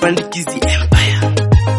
Pandikizi Empire.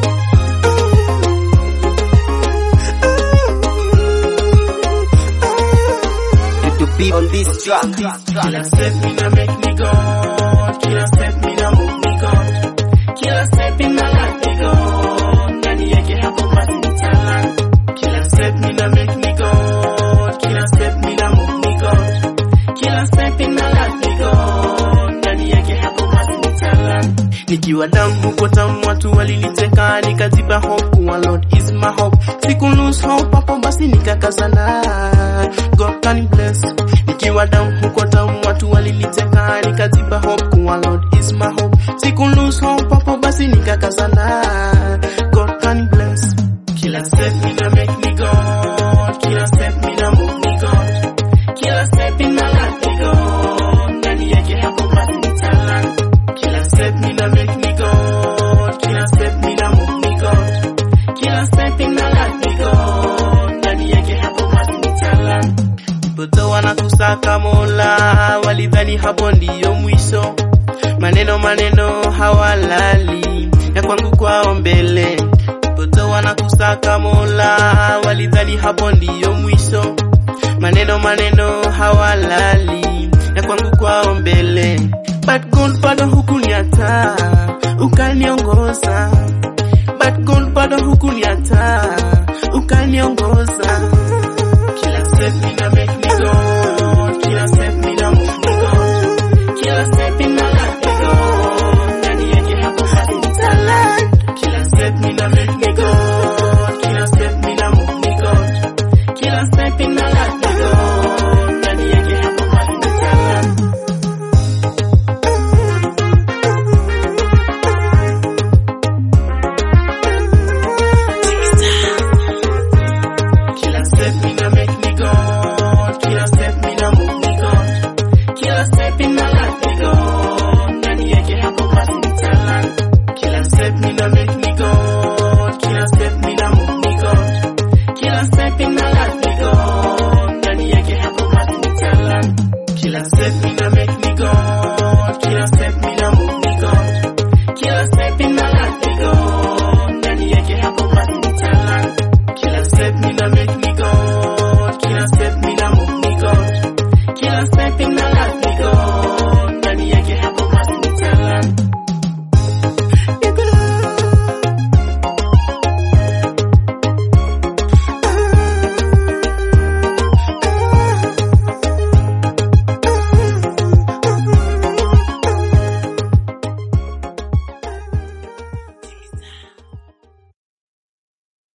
To be on this track. Kila step mina make me go, kila step mina move me God. Kila step ina let me go, ndani yake hapo basi ni talent. Kila step mina make me go, kila step mina move me God. Kila step ina let me go, ndani yake hapo basi ni talent. Nikiwa down huko town watu waliniteka nikaziba hope kuwa Lord is my hope. Siku lose hope hapo basi nikakazana. God can bless. Nikiwa down huko town watu waliniteka nikaziba hope kuwa Lord is my hope. Siku lose hope hapo basi nikakazana. God can bless. Kila step mina make me go, kila step mina move me God. Kila step ina let me go, ndani yake hapo basi ni talent. Kila step mina make me go, kila step mina move me God. Kila step ina let me go, ndani yake hapo basi ni talent. Mtoto wanakusaka Mola, walidhani hapo ndiyo mwisho. Maneno maneno hawalali, ya kwangu kwao mbele. Mtoto wanakusaka Mola, walidhani hapo ndiyo mwisho. Maneno maneno hawalali, ya kwangu kwao mbele. But God bado hukuniacha, ukaniongoza. But God bado hukuniacha, ukaniongoza. Kila step mina make me go, kila step mina move me God. Kila step ina let me go, ndani yake hapo basi ni talent. Kila step mina make me go, kila step mina move me God. Kila step ina let